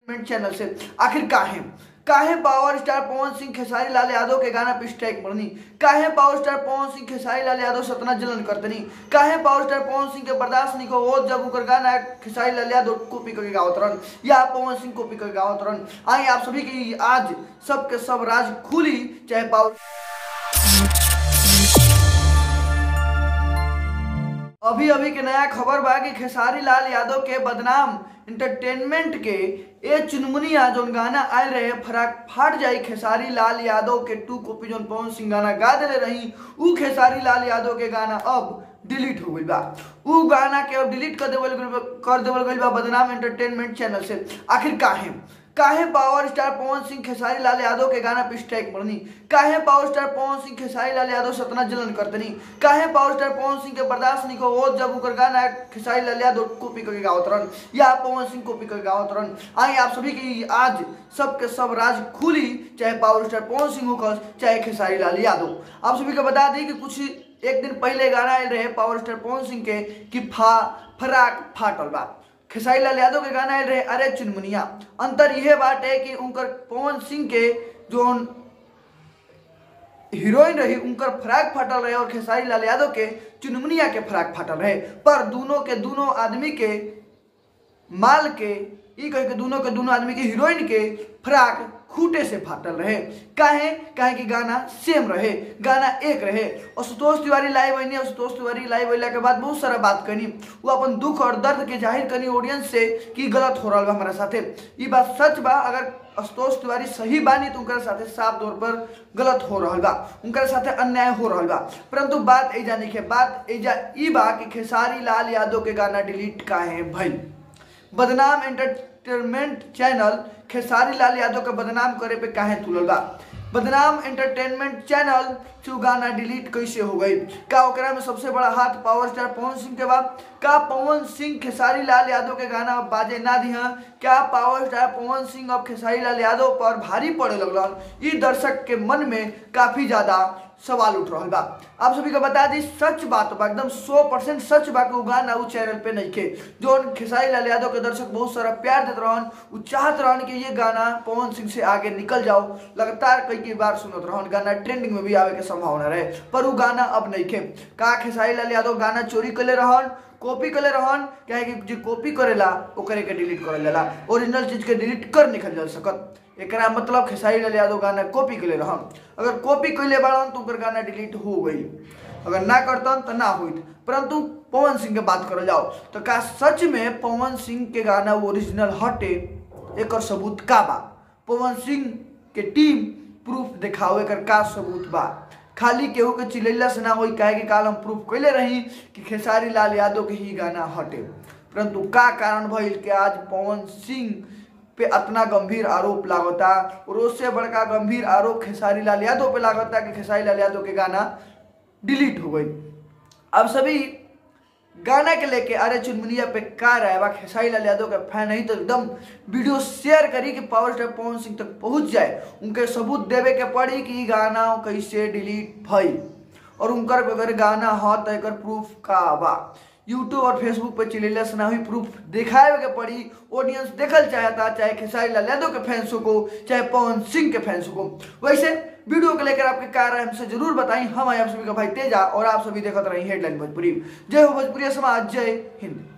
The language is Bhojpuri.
एंटरटेनमेंट चैनल से आखिर काहे काहे पावर स्टार पवन सिंह खेसारी लाल यादव के गाना पे स्ट्राइक मरनी काहे पावर स्टार पवन सिंह खेसारी लाल यादव सतना जलन करतनी काहे पावर स्टार पवन सिंह के बर्दाश्त नहीं को वो जब उनकर गाना खेसारी लाल यादव कॉपी करके गावत रहन या पवन सिंह कॉपी करके गावत रहन आई आप सभी की आज सबके सब राज खुली चाहे पावर अभी अभी के नया खबर बा कि खेसारी लाल यादव के बदनाम इंटरटेनमेंट के ए चुनमुनिया जोन गाना आयल रहे फराक फाट जाई खेसारी लाल यादव के टू कॉपी जोन पवन सिंह गाना गा दिले रही उ खेसारी लाल यादव के गाना अब डिलीट हो गई बा उ गाना के अब डिलीट कर देवल गइल बा- कर देवल गइल बा बदनाम एंटरटेनमेंट चैनल से आखिर काहे काहे पावर स्टार पवन सिंह खेसारी लाल यादव के गाना पे स्ट्राइक मरनी काहे पावर स्टार पवन सिंह खेसारी लाल यादव सतना जलन करतनी काहे पावर स्टार पवन सिंह के बर्दाश्त नहीं को वो जब उनकर गाना खेसारी लाल यादव कॉपी करके गावत रहन या पवन सिंह कॉपी करके गावत रहन आई आप सभी की आज सबके सब राज खुली चाहे पावर स्टार पवन सिंह हो चाहे खेसारी लाल यादव आप सभी को बता दी कि कुछ एक दिन पहले गाना आयल रहे पावर स्टार पवन सिंह के कि फा फराक फाटल बा खेसारी लाल यादव के गाना आयल रहे अरे चुनमुनिया अंतर यह बात है कि उनकर पवन सिंह के जो हीरोइन रही उनकर फराक फाटल रहे और खेसारी लाल यादव के चुनमुनिया के फराक फाटल रहे पर दोनों के दोनों आदमी के माल के ई कह के दोनों के दोनों आदमी के हीरोइन के फराक खूटे से फाटल रहे काहे काहे कि गाना सेम रहे गाना एक रहे असुतोष तिवारी लाइव आईनी असुतोष तिवारी लाइव अला के बाद बहुत सारा बात करनी वो अपन दुख और दर्द के जाहिर करनी ऑडियंस से कि गलत हो रहा बा हमारा साथे ई बात सच बा अगर असुतोष तिवारी सही बानी तो उनकर साथे साफ तौर पर गलत हो रहा बा उनकर साथे अन्याय हो रहा बा परंतु बात एजा नहीं है बात एजा ई बा कि खेसारी लाल यादव के गाना डिलीट काहे भइल बदनाम एंटरटेनमेंट चैनल खेसारी लाल यादव के बदनाम करे पे काहे तुलल बा बदनाम एंटरटेनमेंट चैनल से गाना डिलीट कैसे हो गई का ओकरा में सबसे बड़ा हाथ पावर स्टार पवन सिंह के बा का पवन सिंह खेसारी लाल यादव के गाना अब बाजे ना दिहा क्या पावर स्टार पवन सिंह अब खेसारी लाल यादव पर भारी पड़े लगलन ई दर्शक के मन में काफी ज्यादा सवाल उठ रहा बा आप सभी को बता दी सच बात बा एकदम सौ परसेंट सच बा कि उ गाना उ चैनल पे नहीं खे जो खेसारी लाल यादव के दर्शक बहुत सारा प्यार देते रहन उ चाहत रहन कि ये गाना पवन सिंह से आगे निकल जाओ लगातार कई कई बार सुनत रहन गाना ट्रेंडिंग में भी आवे के संभावना रहे पर उ गाना अब नहीं खे का खेसारी लाल यादव गाना चोरी कले रहन कॉपी करे रहन क्या है कि जो कॉपी करेला ओकरे के डिलीट करल जाला ओरिजिनल चीज के डिलीट कर निकल जा सकत एकरा मतलब खेसारी लाल यादव गाना कॉपी कले रहन अगर कॉपी कैले बाड़न तो ओकर गाना डिलीट हो गई अगर ना करतन तो ना होइत परंतु पवन सिंह के बात करल जाओ तो का सच में पवन सिंह के गाना ओरिजिनल हटे एकर सबूत का बा पवन सिंह के टीम प्रूफ दिखावे कर का सबूत बा खाली केहू के चिलैला से ना होई काहे कि काल हम प्रूफ कैले रही कि खेसारी लाल यादव के ही गाना हटे परंतु का कारण भइल कि आज पवन सिंह पे अतना गंभीर आरोप लागता और उससे बड़का गंभीर आरोप खेसारी लाल यादव पे लागता कि खेसारी लाल यादव के गाना डिलीट हो गई अब सभी गाना के लेके अरे चुनमुनिया पे का रहा बा खेसारी लाल यादव का फैन नहीं तो एकदम वीडियो शेयर करी कि पावर स्टार पवन सिंह तक पहुंच जाए उनके सबूत देवे के पड़ी कि ई गाना कैसे डिलीट भई और उनकर अगर गाना हो तो एकर प्रूफ का बा यूट्यूब और फेसबुक पे चिलेला से ना हुई प्रूफ दिखाए के पड़ी ऑडियंस देखल चाहता चाहे खेसारी लाल यादव के फैंसों को चाहे पवन सिंह के फैंसों को वैसे वीडियो को लेकर आपके क्या राय हमसे जरूर बताएं हम आए आप सभी का भाई तेजा और आप सभी देखते रही हेडलाइन भोजपुरी जय हो भोजपुरी समाज जय हिंद